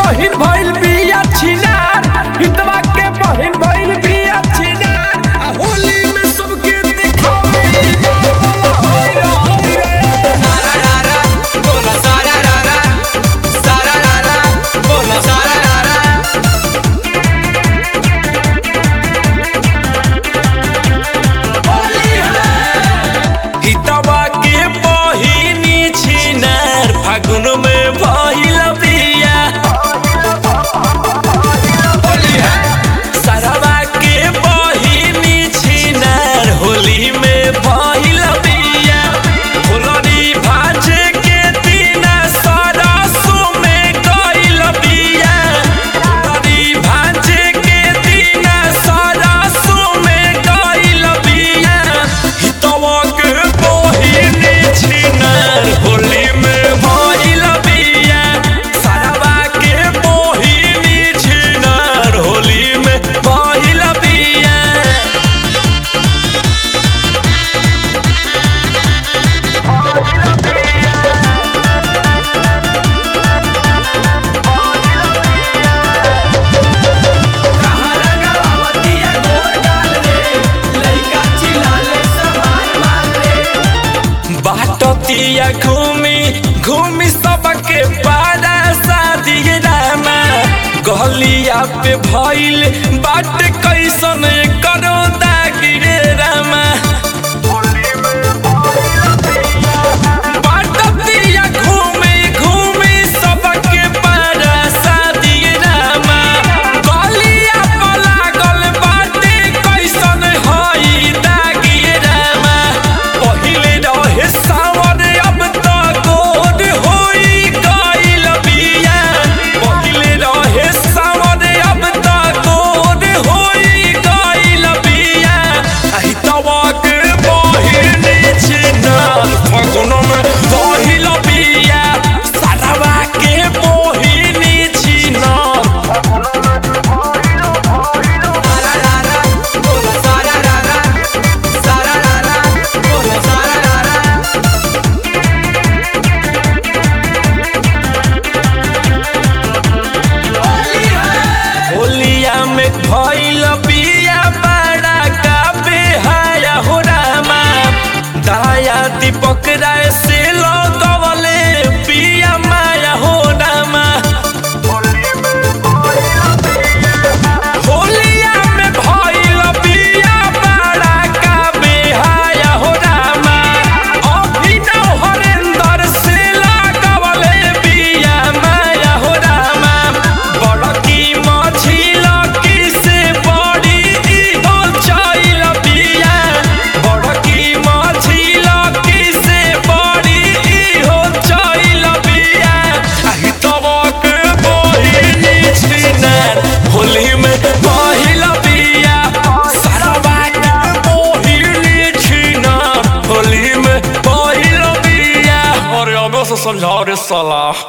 बहिन भइल बिया छिनार हितवा के बहिन भइल बिया छिनार आ होली में सबके दिखावे हितवा के बहिनी छिनार फागुन में भइल बिया सरवा के बहिनी छिनार होली में भइल बिया फुलरी भाजे के दिन सरसो में गइल बिया फुलरी भाजे के दिन सरसो में गइल बिया हितवा के बहिनी छिनार होली में भइल बिया सरवा के बहिनी छिनार होली में भइल बिया बाटतिया घूमी घूमी सबके पारा शादी रामा गलिया पे भइल बाट कैसन करो दागिरे रामा बाटतिया घूमी घूमी सबके पारा शादी रामा गलिया पे लागल बाटे कैसन हई दागिरे रामा पहिले रहे सावर अब त गोद होई गइल बिया पहिले रहे सावर अब त गोद होई गइल बिया आहि तवक बहिनी छिनाल फगुन में गइल बिया सारावा के बहिनी छिनाल होलिया में भइल बिया बड़ा का बेहाया हो रामा दाया दीपक राय से लगवले बिया माया हो रामा होलिया में भइल बिया बड़ा का बेहाया हो रामा अभिनव हरेंद्र से लगवले बिया माया हो रामा बड़की मछिल की से बड़ी इहो चइल बिया बड़की मछिल की से बड़ी इहो चइल बिया आहि तबक बहिनी छिनार होली में पहिल बिया सरवा के बहिनी छिनार होली में पहिल बिया अरे अब से समझाओ रे साला